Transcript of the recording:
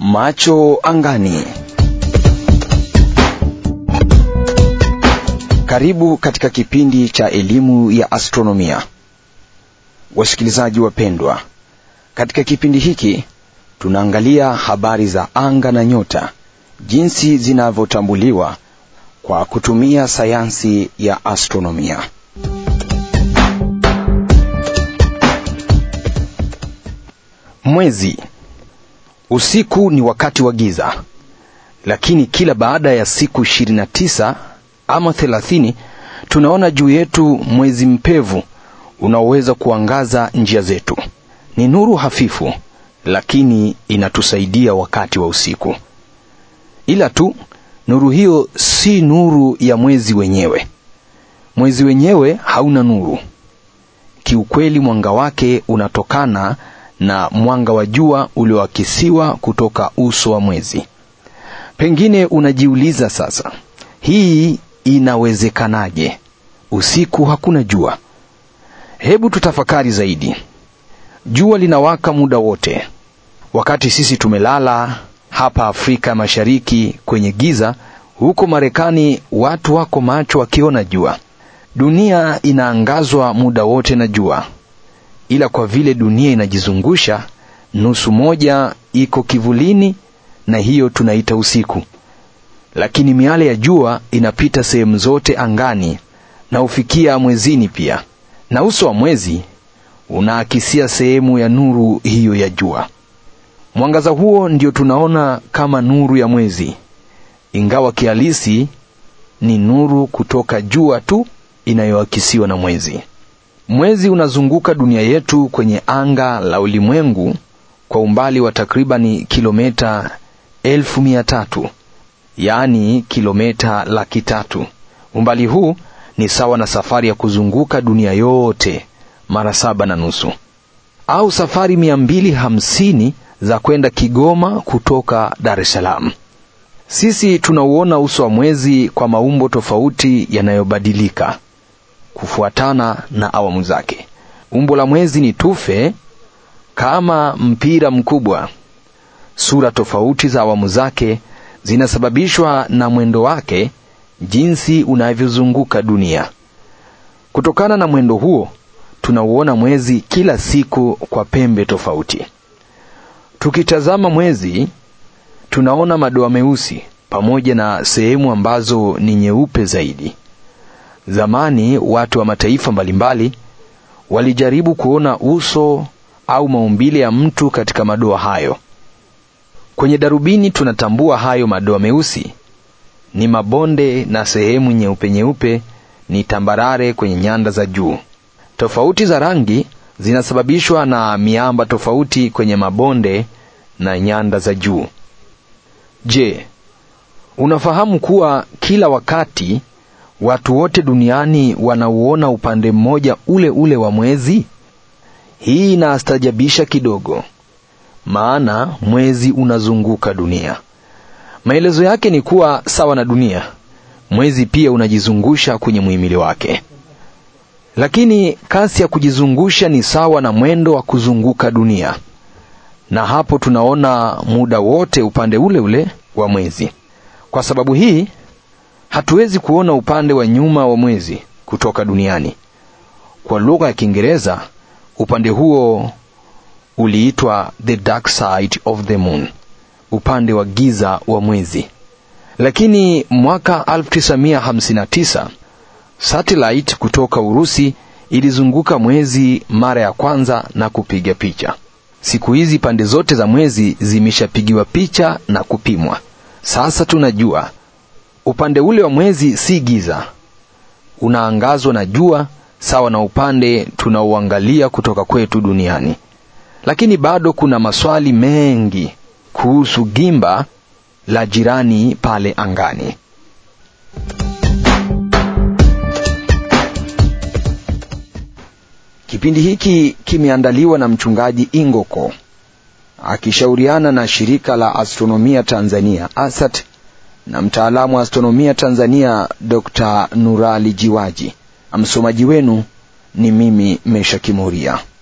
Macho angani. Karibu katika kipindi cha elimu ya astronomia. Wasikilizaji wapendwa, katika kipindi hiki tunaangalia habari za anga na nyota, jinsi zinavyotambuliwa kwa kutumia sayansi ya astronomia. Mwezi. Usiku ni wakati wa giza, lakini kila baada ya siku 29 ama 30 tunaona juu yetu mwezi mpevu unaoweza kuangaza njia zetu. Ni nuru hafifu, lakini inatusaidia wakati wa usiku. Ila tu nuru hiyo si nuru ya mwezi wenyewe. Mwezi wenyewe hauna nuru. Kiukweli, mwanga wake unatokana na mwanga wa jua ulioakisiwa kutoka uso wa mwezi. Pengine unajiuliza sasa, hii inawezekanaje? Usiku hakuna jua. Hebu tutafakari zaidi. Jua linawaka muda wote. Wakati sisi tumelala hapa Afrika Mashariki kwenye giza, huko Marekani watu wako macho wakiona jua. Dunia inaangazwa muda wote na jua, ila kwa vile dunia inajizungusha, nusu moja iko kivulini, na hiyo tunaita usiku. Lakini miale ya jua inapita sehemu zote angani na hufikia mwezini pia, na uso wa mwezi unaakisia sehemu ya nuru hiyo ya jua. Mwangaza huo ndio tunaona kama nuru ya mwezi, ingawa kihalisi ni nuru kutoka jua tu inayoakisiwa na mwezi. Mwezi unazunguka dunia yetu kwenye anga la ulimwengu kwa umbali wa takribani kilomita elfu mia tatu yaani kilomita laki tatu. Umbali huu ni sawa na safari ya kuzunguka dunia yote mara saba na nusu au safari mia mbili hamsini za kwenda Kigoma kutoka Dar es Salaam. Sisi tunauona uso wa mwezi kwa maumbo tofauti yanayobadilika kufuatana na awamu zake. Umbo la mwezi ni tufe kama mpira mkubwa. Sura tofauti za awamu zake zinasababishwa na mwendo wake, jinsi unavyozunguka dunia. Kutokana na mwendo huo, tunauona mwezi kila siku kwa pembe tofauti. Tukitazama mwezi, tunaona madoa meusi pamoja na sehemu ambazo ni nyeupe zaidi. Zamani watu wa mataifa mbalimbali walijaribu kuona uso au maumbile ya mtu katika madoa hayo. Kwenye darubini tunatambua hayo madoa meusi ni mabonde na sehemu nyeupe nyeupe ni tambarare kwenye nyanda za juu. Tofauti za rangi zinasababishwa na miamba tofauti kwenye mabonde na nyanda za juu. Je, unafahamu kuwa kila wakati watu wote duniani wanauona upande mmoja ule ule wa mwezi? Hii inaastajabisha kidogo, maana mwezi unazunguka dunia. Maelezo yake ni kuwa sawa na dunia, mwezi pia unajizungusha kwenye muhimili wake, lakini kasi ya kujizungusha ni sawa na mwendo wa kuzunguka dunia, na hapo tunaona muda wote upande ule ule wa mwezi. Kwa sababu hii hatuwezi kuona upande wa nyuma wa mwezi kutoka duniani. Kwa lugha ya Kiingereza, upande huo uliitwa the dark side of the moon, upande wa giza wa mwezi. Lakini mwaka 1959 satellite kutoka Urusi ilizunguka mwezi mara ya kwanza na kupiga picha. Siku hizi pande zote za mwezi zimeshapigiwa picha na kupimwa. Sasa tunajua upande ule wa mwezi si giza, unaangazwa na jua sawa na upande tunaoangalia kutoka kwetu duniani. Lakini bado kuna maswali mengi kuhusu gimba la jirani pale angani. Kipindi hiki kimeandaliwa na mchungaji Ingoko akishauriana na shirika la astronomia Tanzania ASAT na mtaalamu wa astronomia Tanzania Dr. Nurali Jiwaji. Msomaji wenu ni mimi Mesha Kimuria.